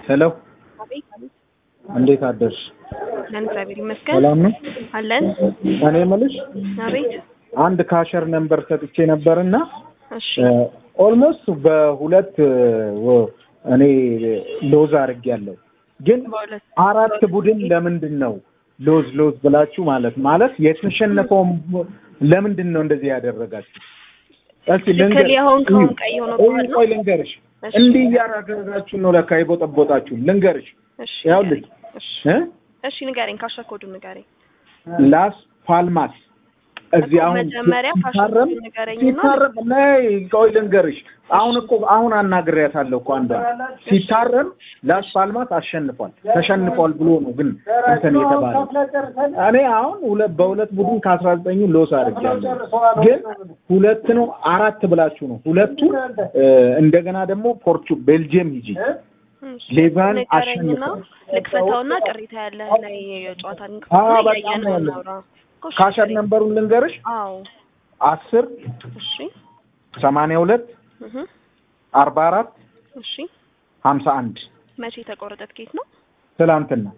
ሄሎ አቤት አቤት። እንዴት አደርሽ? አለን እግዚአብሔር ይመስገን ሰላም ነው? አለን። እኔ የምልሽ አቤት አንድ ካሸር ነምበር ሰጥቼ ነበርና እሺ ኦልሞስት በሁለት ወ- እኔ ሎዝ አድርጌያለሁ። ግን በሁለት አራት ቡድን ለምንድን ነው ሎዝ ሎዝ ብላችሁ ማለት ማለት የተሸነፈውም ለምንድን ነው እንደዚህ ያደረጋችሁ? እስኪ ትክክል ልንገር- የሆንከውን ቀይ ሆኖ በኋላ ነው? ቆይ ልንገርሽ፣ እሺ። እንዲህ እያደረጋችሁ ነው ለካ የቦጠቦጣችሁ። ልንገርሽ እሺ ያውልሽ እሺ እ እሺ ንገረኝ፣ ካሸር ኮዱን ንገረኝ። ላስ ፓልማስ እዚህ እኮ አሁን መጀመሪያ ሲታረም ፋሽን ንገረኝና ሲታረም ነይ ቆይ ልንገርሽ። አሁን እኮ አሁን አናግሬያታለሁ እኮ አንዷ ሲታረም ላስ ፓልማስ አሸንፏል ተሸንፏል ብሎ ነው ግን እንትን የተባለው። እኔ አሁን ሁለት በሁለት ቡድን ከአስራ ዘጠኙ ሎስ አድርጌያለሁ። ግን ሁለት ነው አራት ብላችሁ ነው ሁለቱን እ፣ እንደገና ደግሞ ፖርቹ ቤልጅየም ሂጂ እሺ፣ ሌቫን ንገረኝና አሸንፏል። ልክፈተውና ቅሬታ ያለህ ላይ የጨዋታ አዎ፣ ንክፈት በጣም እያየን ነው ያለው። እናውራ። እኮ እሺ፣ ካሸር ንገረኝ። ነምበሩን ልንገርሽ አዎ አስር እሺ ሰማንያ ሁለት እህ አርባ አራት እሺ ሀምሳ አንድ መቼ የተቆረጠ ትኬት ነው? ትላንትና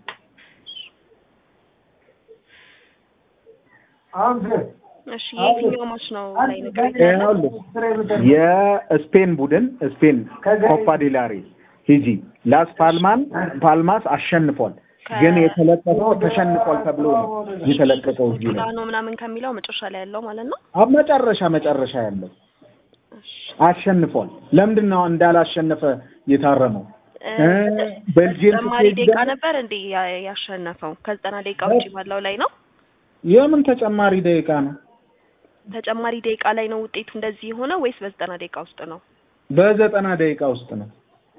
እሺ የትኛው ማች ነው ላይ ንገረኝ ያለ? ይኸውልህ የስፔን ቡድን ስፔን ኮፓ ዴላሬ ሂጂ ላስ ፓልማን ፓልማስ አሸንፏል። ግን የተለቀቀው ተሸንፏል ተብሎ ነው የተለቀቀው እዚህ ላይ ጣኖ ምናምን ከሚለው መጨረሻ ላይ ያለው ማለት ነው። አብ መጨረሻ መጨረሻ ያለው አሸንፏል። ለምንድን ነው እንዳላሸነፈ የታረመው? እ፣ ቤልጅየም ተጨማሪ ስትሄድ ደቂቃ ደግሞ- ነበር እንዴ ያ- ያሸነፈው? ከዘጠና ደቂቃ ውጪ ባለው ላይ ነው። የምን ተጨማሪ ደቂቃ ነው? ተጨማሪ ደቂቃ ላይ ነው ውጤቱ እንደዚህ የሆነ ወይስ በዘጠና ደቂቃ ውስጥ ነው? በዘጠና ደቂቃ ውስጥ ነው።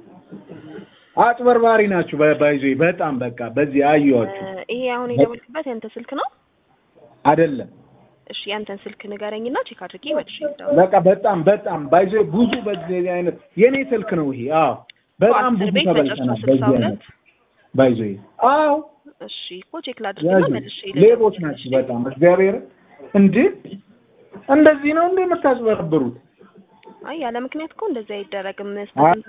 አጭበርባሪ ናችሁ። ባይዞ በጣም በቃ በዚህ አየኋችሁ እ፣ ይሄ አሁን የደወልክበት ያንተ ስልክ ነው? አይደለም እሺ ያንተን ስልክ ንገረኝና ቼክ አድርጌ መልሼ ልደውል። በቃ በጣም በጣም ባይዞ ብዙ በዚህ አይነት የኔ ስልክ ነው ይሄ። አዎ በጣም አስር ብዙ ቤት ተበልተናል መጨረሻ ስልሳ በዚህ ሁለት አይነት ባይዞ አዎ እሺ እኮ ቼክ ላድርግና ያዙ መልሼ ልደውል። ሌቦች ናቸው በጣም እግዚአብሔር እንዴ እንደዚህ ነው እንዴ የምታጭበረብሩት? አይ ያለ ምክንያት እኮ እንደዚህ አይደረግም። አይ